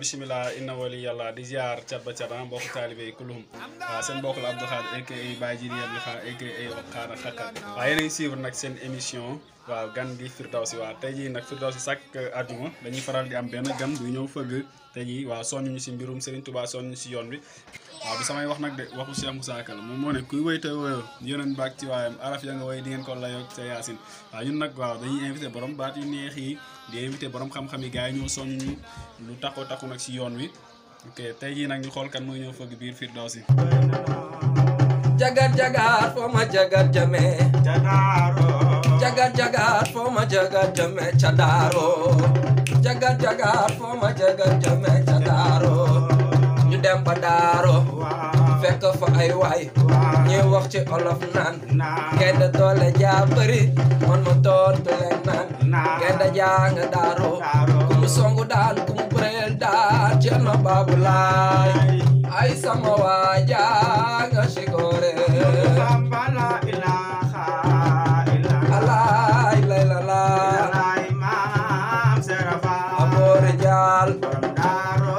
bisimilah inna wali yàlla di ziar cat ba cat ah mbokk taalibe yi kulum waaw seen mbokk la Abdou Khadre aka Baye Jiri Abdou Khadre aka Xaana Xakkat waaw yéen a ngi suivre nag seen émission waaw gan gi Firdawsi waaw tey jii nag Firdawsi chaque àjjuma dañuy faral di am benn gan bu ñëw fëgg tey jii waaw soññu ñu si mbirum Serigne Touba soññu si yoon bi waaw du samay wax nag de waxu Cheikh Moussa Ka la moom moo ne kuy woy te woyoo yoneen baag ci waayam araf ya nga woy di ngeen ko layoog sa yaasin waaw ñun nag waaw dañuy invité borom baat yu neex yi di invité borom xam-xam yi gars yi ñoo soññ ñu lu taxoo taxu nag si yoon wi ok tey jii nag ñu xool kan mooy ñëw fëgg biir Firdawsi jagat jagat foo ma jagat jame Jadaaro jagat jagat foo ma jagat jame cadaaro jagat jagat foo ma jagat jame cadaaro ñu dem ba daaro fekk fa ay waay ñi wax ci olof naan gende doole jaa bëri man ma tontu leen naan gende jaa nga daaro ku mu songu daan ku mu bëreel daan Cerno Baabu Laay ay sama waaja nga sigore Bamba la ilaha illallah alaay lay la la Illallah Imam Serafa aboore jaal Borom Daaro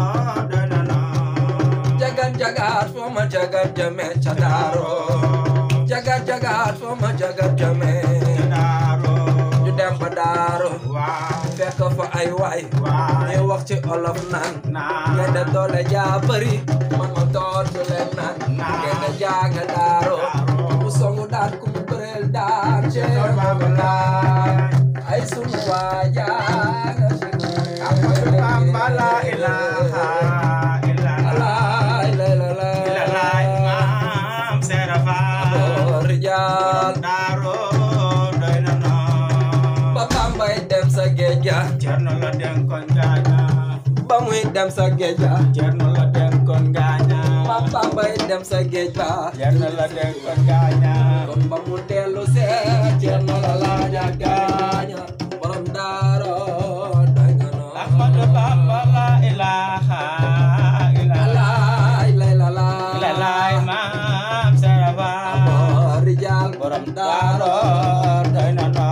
Donano jagat jagat foo ma jagat jame ca daaro jagat jagat foo ma jagat jame Jadaaro ñu dem ba daaro Waaw fekk fa ay waay Waaw ñuy wax ci olof naan Naan. ngeen doole jaa bëri man ma tontu leen naan Naan. ngeen jaa nga daaro Daaro. ku songu daan ku mu bëreel daan Cerno Baabu Laay ay sunu waaja nga sigore Bamba la ilaha illallah alaay lay la la Illallah Imam Serafa aboore jaal Daaro Donano ba Bambay dem sa géej ga Cerno la denkon gaaña ba muy dem sa géej ga Cerno la denkon gaaña ba Bambay dem sa géej ba Cerno la denkon gaaña kon ba mu dellu see Cerno la laaja gaaña borom daaro doy nga noo Ahmadu Bamba la ilaha illallah alaay lay la la Illallah Imam Serafa aboore jaal borom daaro doy na no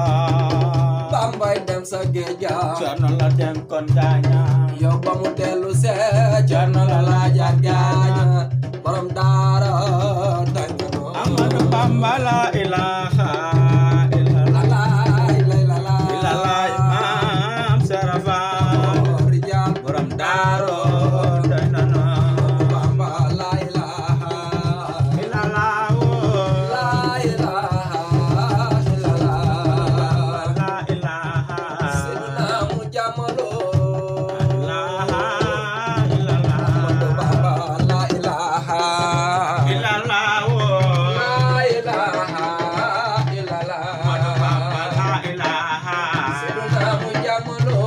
Bambay dem sa géej ga Cerno la denkon gaaña yow ba mu dellu see Cerno la laaja gaaña borom daaro doy nga noo Ahmadu Bamba la ilaha illallah alaay lay la la Illallah Imam Serafa aboore jaal borom daaro doy na no Bamba la ilaha Illallah oh. la ilaha illallah La ilaha Seydina mu jamalo illallah Ahmadu Bamba la ilaha illallah oh. la ilaha illallah Ahmadu Bamba la ilaha Seydina mu jamalo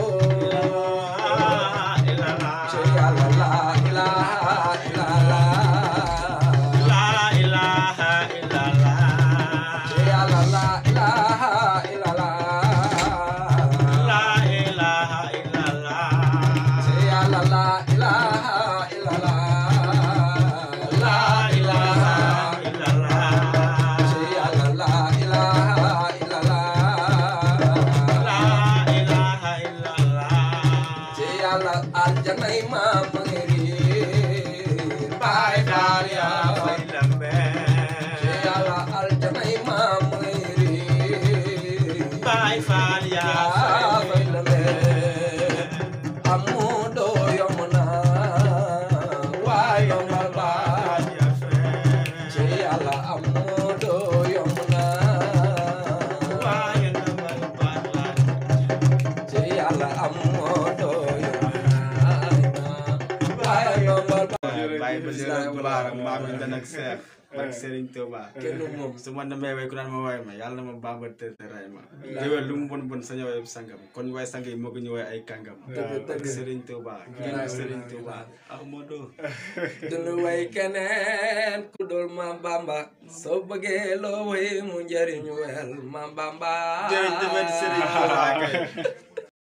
illallah Ci Yàlla la ilaha illallah La ilaha illallah Ci Yàlla la ilaha illallah La ilaha illallah Ci Yàlla la ilaha illallah La ilaha illallah Ci Yàlla la ilaha illallah La ilaha illallah ci yàlla aljanay maam ma ngi riir baay faal yaa fay lambe ci yàlla aljanay maam ma ngi riir Baay Faal yaa yaa fay lame amu doo yomb na waa yombal baay ci yàlla amu doo yomb na ci yàlla amu doo yomb na waa yombal baay Baay Basiru Bulaar maam yi danak seex ak Serigne Touba kenn moom su ma demee way ku naan ma way ma yàlla na ma Bamba te te ray ma déwél lu mu bon bon saña way sangam kon way sang yi moo ko ñu way ay kàngam Dëgg, ak dëgg. Serigne Touba kii Wallaay, Serigne wallaay, Touba Ahmadou dunu way keneen ku dul Maam Bamba soo bëggee loo way mu njëriñu wel Maam Bamba jërëjëf Serigne Touba kay